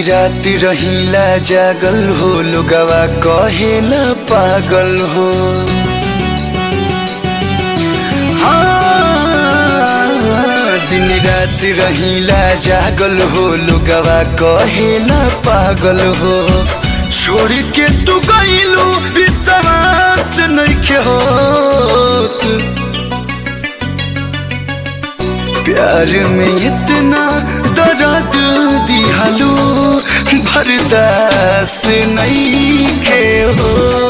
रात रहीला जागल हो लोगवा कहेला पागल हो हाँ, दिन रात रहीला जागल हो लोगवा कहेला पागल हो छोड़ के तू गईलू विश्वास नइखे होत प्यार में इतना दर्द दिहलू बर्दास नहीं के हो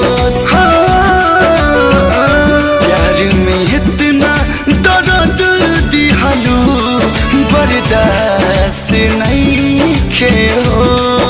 प्यार में इतना दर्द दिहलू बर्दास नहीं के हो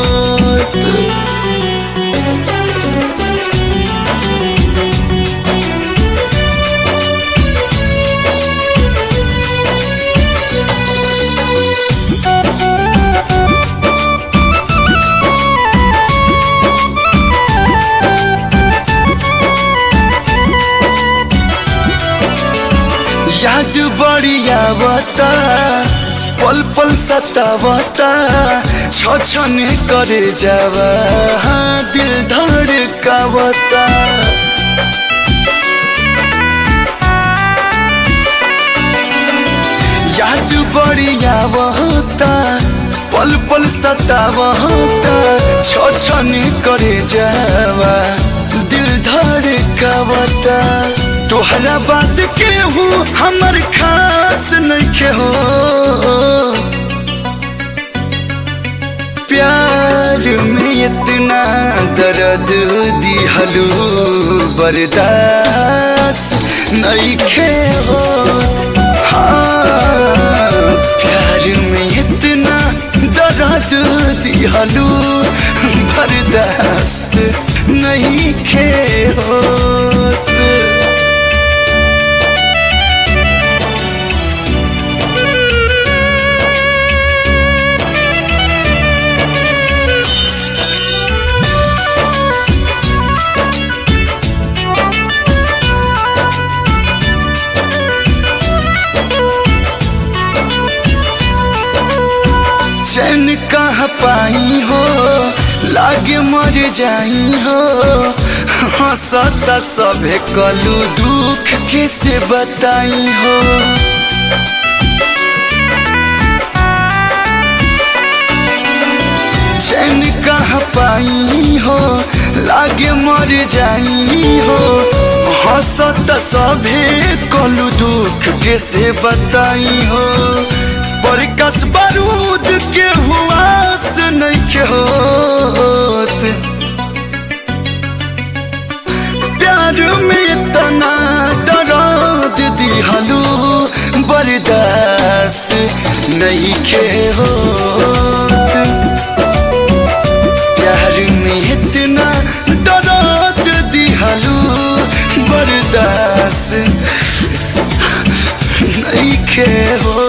याद बढ़िया बता पल पल सतावता छ छने करे जावा हाँ, दिल धड़कावता याद बढ़िया बता पल पल सतावता छ छने करे जावा दिल धड़कावता तोहरा बात के हूँ हमर खास नहीं हो प्यार में इतना दर्द दिहलू बर्दाश्त नहीं खे हो हाँ प्यार में इतना दर्द दिहलू बर्दाश्त नहीं खे हो चैन कहाँ पाई हो लागे मर जाई हो हंसता सभे कलू दुख कैसे बताई हो चैन कहाँ पाई हो लागे मर जाई हो हंसता सभे कलू दुख कैसे बताई हो परकस बारूद के हुआस नहीं के होत प्यार में इतना दर्द दिहलू बर्दाश्त नहीं के होत प्यार में इतना दर्द दिहलू बर्दाश्त नहीं के हो